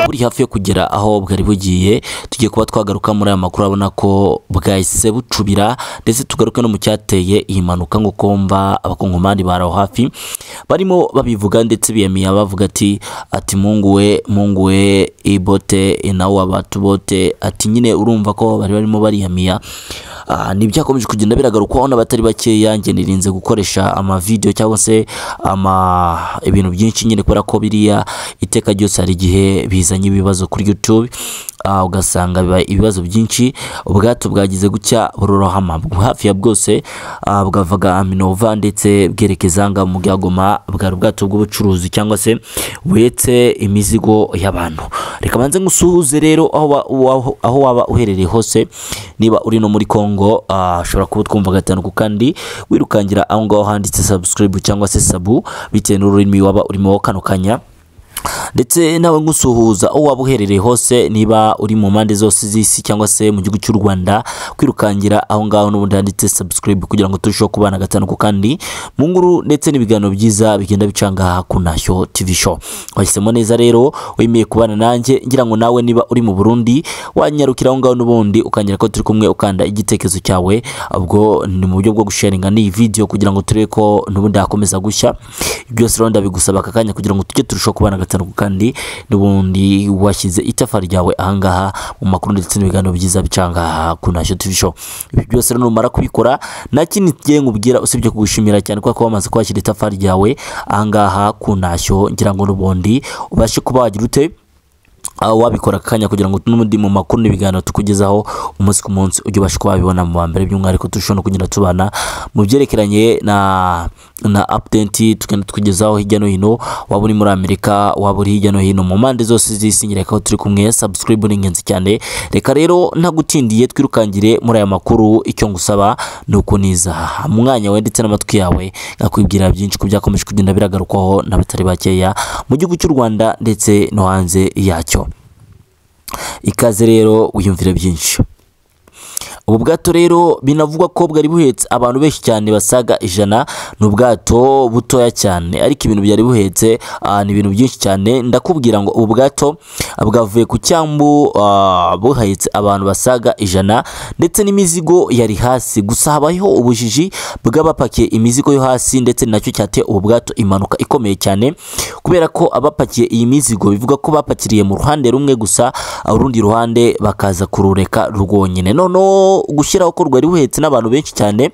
buri hafi yo kugera aho bwari bugiye tugiye kuba twagaruka muri aya makuru abona ko bwahise bucubira ndetse tugaruke no mu cyateye iyi mpanuka nk'uko mva abakongomani bari aho hafi barimo babivuga ndetse biyamiya bavuga ati ati munguwe munguwe ibote nawe abatu bote ati nyine urumva ko bari barimo bariyamiya ni byakomeje kugenda biragarukwaho n'abatari bakeya njye nirinze gukoresha amavidewo cyangwa se ama ibintu byinshi nyine kubera ko biriya iteka ryose hari igihe bizanye ibibazo kuri YouTube ugasanga biba ibibazo byinshi ubwato bwagize gutya burorohama hafi ya bwose bwavaga aminova ndetse bwerekeza nga mu byagoma bwari ubwato bw'ubucuruzi cyangwa se buhetse imizigo y'abantu reka banze ngusuhuze rero aho waba uherereye hose niba uri no muri congo ushobora kuba twumva gatanu ku kandi wirukangira aho ngaho handitse subscribe cyangwa se sabu bitewe n'ururimi waba urimo kano kanya ndetse nawe ngusuhuza aho waba uherereye hose niba uri mu mpande zose z'isi cyangwa se mu gihugu cy'u rwanda kwirukangira aho ngaho n'ubundi handitse subscribe kugira ngo turusheho kubana gatanu ku kandi mu nguru ndetse n'ibiganiro byiza bigenda bicanga ku ntashyo tv show wahisemo neza rero wemeye kubana nanjye ngira ngo nawe niba uri mu burundi wanyarukira aho ngaho n'ubundi ukangira ko turi kumwe ukanda igitekerezo cyawe ubwo ni mu buryo bwo gusharinga n'iyi video kugira ngo turebe ko n'ubundi hakomeza gushya byose rero ndabigusaba aka kanya kugira ngo tujye turushaho kubana gatanu kandi n'ubundi washyize itafa ryawe ahangaha mu makuru ndetse n'ibiganiro byiza bicanga ku ntashyo tv show ibi byose rero numara kubikora nta kindi tugiye nkubwira usibye kugushimira cyane kuko wamaze kwashyira itafa ryawe ahangaha ku ntashyo ngira ngo n'ubundi ubashe kuba wagira ute wabikora akanya kugira ngo n'ubundi mu makuru n'ibiganiro tukugezaho umunsi ku munsi ujye ubasha kuba wabibona mu mbere by'umwihariko turushaho no kugenda tubana mu byerekeranye na na apudenti tugenda tukugezaho hirya no hino waba uri muri amerika waba uri hirya no hino mu mpande zose z'isi nyereka aho turi kumwe sabusikiribu ni ingenzi cyane reka rero ntagutindiye twirukangire muri aya makuru icyo ngusaba ni ukuniza umwanya we ndetse n'amatwi yawe ngakwibwira byinshi ku byakomeje kugenda biragarukwaho n'abatari bakeya mu gihugu cy'u rwanda ndetse no hanze yacyo ikaze rero wiyumvire byinshi ubu bwato rero binavugwa ko bwari buhetse abantu benshi cyane basaga ijana ni ubwato butoya cyane ariko ibintu byari buhetse ni ibintu byinshi cyane ndakubwira ngo ubu bwato bwavuye ku cyambu buhetse abantu basaga ijana ndetse n'imizigo yari hasi gusa habayeho ubujiji bw'abapakiye imizigo yo hasi ndetse nacyo cyateye ubu bwato impanuka ikomeye cyane kubera ko abapakiye iyi mizigo bivuga ko bapakiriye mu ruhande rumwe gusa urundi ruhande bakaza kurureka rwonyine noneho gushyiraho ko rwari ruhetse n'abantu benshi cyane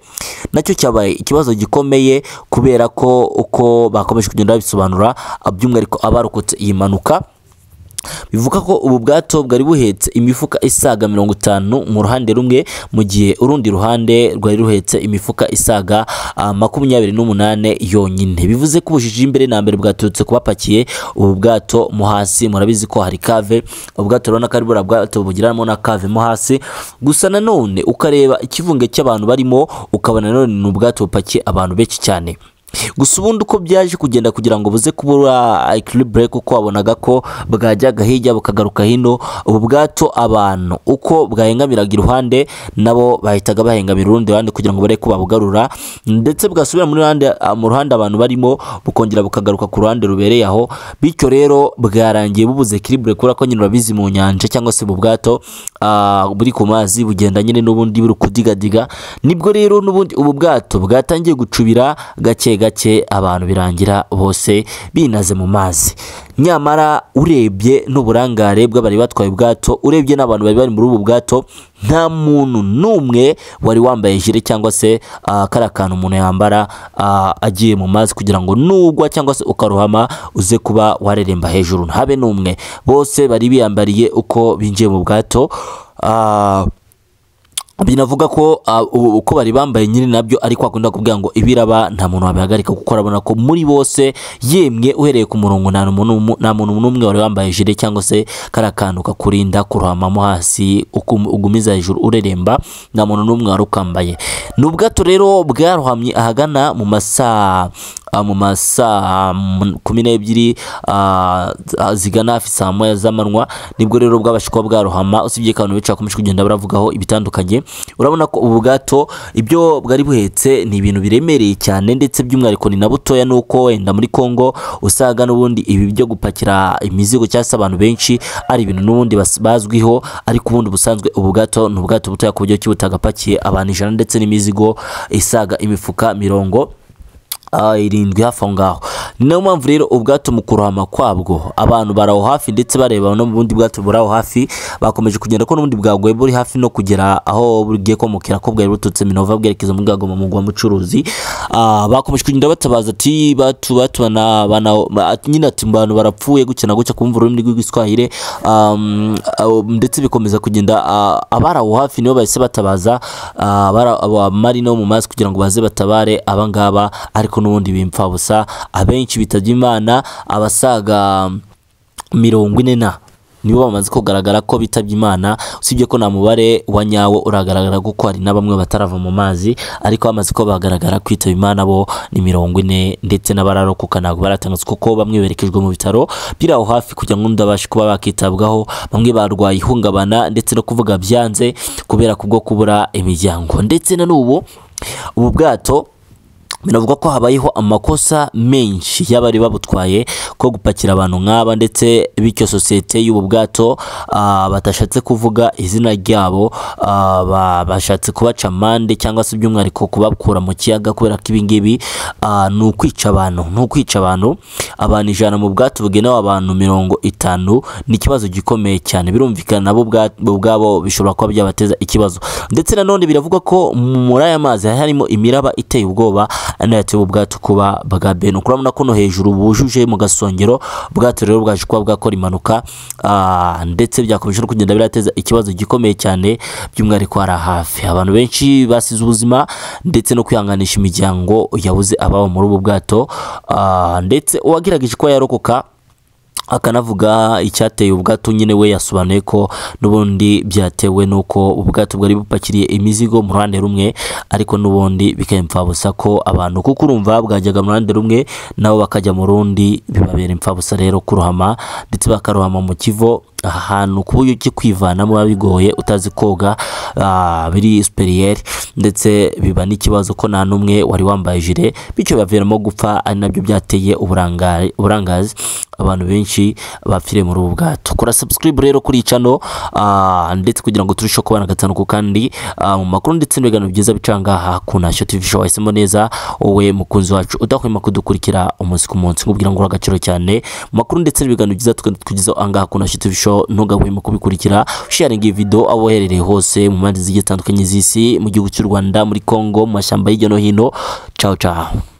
nacyo cyabaye ikibazo gikomeye kubera ko uko bakomeje kugenda babisobanura by'umwihariko abarokotse iyi mpanuka bivuga ko ubu bwato bwari buhetse imifuka isaga mirongo itanu mu ruhande rumwe mu gihe urundi ruhande rwari ruhetse imifuka isaga makumyabiri n'umunane yonyine bivuze ko ubujiji mbere na mbere bwaturutse kubapakiye ubu bwato mo hasi murabizi ko hari kave ubwato rero ko ari buriya bwato bugiramo na kave mo hasi gusa nanone ukareba ikivunge cy'abantu barimo ukabona nanone ni ubwato bupakiye abantu benshi cyane gusa ubundi uko byaje kugenda kugira ngo buze kubura ekiribure kuko wabonaga ko bwajyaga hirya bukagaruka hino ubu bwato abantu uko bwahengamiraga iruhande nabo bahitaga bahengamira urundi ruhande kugira ngo barebe ko babugarura ndetse bwasubira mu ruhande abantu barimo bukongera bukagaruka ku ruhande rubereye aho bityo rero bwarangiye bubuze ekiribure kubera ko nyine urabizi mu nyanja cyangwa se mu bwato buri ku mazi bugenda nyine n'ubundi buri kudigadiga nibwo rero n'ubundi ubu bwato bwatangiye gucubira gake gake abantu birangira bose binaze mu mazi nyamara urebye n'uburangare bw'abari batwaye ubwato urebye n'abantu bari bari muri ubu bwato nta muntu n'umwe wari wambaye jire cyangwa se kariya kantu umuntu yambara agiye mu mazi kugira ngo nugwa cyangwa se ukaruhama uze kuba wareremba hejuru ntabe n'umwe bose bari biyambariye uko binjiye mu bwato binavuga ko uko bari bambaye nyine nabyo ariko akunda kuvuga ngo ibiraba nta muntu wabihagarika kuko arabona ko muri bose yemwe uhereye ku murongo nta muntu n'umwe wari wambaye jire cyangwa se kariya kantu kakurinda kuruhamamo hasi ugumiza hejuru ureremba nta muntu n'umwe wari ukambaye ni ubwato rero bwaruhamye ahagana mu masaa ah, mu masaa mm, kumi n'ebyiri ah, zigana hafi saa moya z'amanywa nibwo rero bwabasha kuba bwarohama usibye ko abantu benshi bakomeje kugenda baravugaho ibitandukanye urabona ko ubu bwato ibyo bwari buhetse ni ibintu biremereye cyane ndetse by'umwihariko ni na butoya nuko wenda muri Congo usaga n'ubundi ibi byo gupakira imizigo cyangwa se abantu benshi ari ibintu n'ubundi bas- bazwiho ariko ubundi busanzwe ubu bwato ni ubwato butoya ku buryo ki butagapakiye abantu ijana ndetse n'imizigo isaga imifuka mirongo ah, irindwi hafi aho ngaho ni nayo mpamvu rero ubwato mu kurohama kwabwo abantu bari aho hafi ndetse bareba no mu bundi bwato buri aho hafi bakomeje kugenda ko n'ubundi bwagoye buri hafi no kugera aho bugiye komokera ko bwari buturutse minova bwerekeza muri bwagoma mu mugwa mucuruzi Ah, bakomeje kugenda batabaza ati batu batu bana bana ati- nyine ati abantu barapfuye gutya na gutya kumva ururimi rw'igiswahire Um, ah, ndetse bikomeza kugenda ah, abari aho hafi nibo bahise batabaza ah, abari- abamari no mu mazi kugira ngo baze batabare abangaba ariko n'ubundi bimpfabusa abenshi bitabye imana abasaga mirongo ine na nibo bamaze kugaragara ko bitabye imana usibye ko nta mubare wa nyawo uragaragara kuko hari na bamwe batarava mu mazi ariko bamaze ko bagaragara kwitaba imana bo ni mirongo ine ndetse n'abararokoka ntabwo baratangazwa kuko bamwe berekejwe mu bitaro biri aho hafi kugira ngo ndabashe kuba bakitabwaho bamwe barwaye ihungabana ndetse no kuvuga byanze kubera kubwo kubura imiryango ndetse na n'ubu ubu bwato binavuga ko habayeho amakosa menshi y'abari babutwaye ko gupakira abantu nk'aba ndetse bityo sosiyete y'ubu bwato ah, batashatse kuvuga izina ryabo ah, ba- bashatse kubaca amande cyangwa se by'umwihariko kubakura mu kiyaga kubera ko ibingibi ah, ni ukwica abantu ni ukwica abantu abantu ijana mu bwato bugenewe abantu mirongo itanu ni ikibazo gikomeye cyane birumvikana nabo ubwa- ubwabo bishobora kuba byabateza ikibazo ndetse nanone biravugwa ko muri aya mazi hari harimo imiraba iteye ubwoba anayateye ubwato kuba bwa bene urabona ko no hejuru bujuje mu gasongero ubwato rero bwaje kuba bwakora impanuka ah, ndetse byakomeje no kugenda birateza ikibazo gikomeye cyane by'umwihariko hari hafi abantu benshi basize ubuzima ndetse no kwihanganisha imiryango yabuze ababo muri ubu bwato ah, ndetse uwagerageje kuba yarokoka akanavuga icyateye ubwato nyine we yasobanuye ko n'ubundi byatewe n'uko ubwato bwari bupakiriye imizigo mu ruhande rumwe ariko n'ubundi bikayimfabusa ko abantu kuko urumva bwajyaga mu ruhande rumwe nabo bakajya mu rundi bibabera imfabusa rero kurohama ndetse bakarohama mu kivo ahantu ku buryo cyo kwivanamo biba bigoye utazi koga ah, biri superiere ndetse biba n'ikibazo ko nta n'umwe wari wambaye ijire bityo bibaviramo gupfa ari nabyo byateye uburangare- uburangazi abantu benshi bapfiriye muri ubu bwato kora subscribe rero kuri icano ah, ndetse kugira ngo turusheho kubana gatanu ku kandi ah, mu makuru ndetse n'ibiganiro byiza bicangaha ku ntashyo tv show wahisemo neza wowe mukunzi wacu udahwema kudukurikira umunsi ku munsi nkubwira ngo uri agaciro cyane mu makuru ndetse n'ibiganiro byiza tukaba tukugezaho angaha ku ntashyo tv show ntugahwema kubikurikira sharinga iyi video aho uherereye hose mu mpande zigiye zitandukanye z'isi mu gihugu cy'u rwanda muri congo mu mashyamba hirya no hino ciao ciao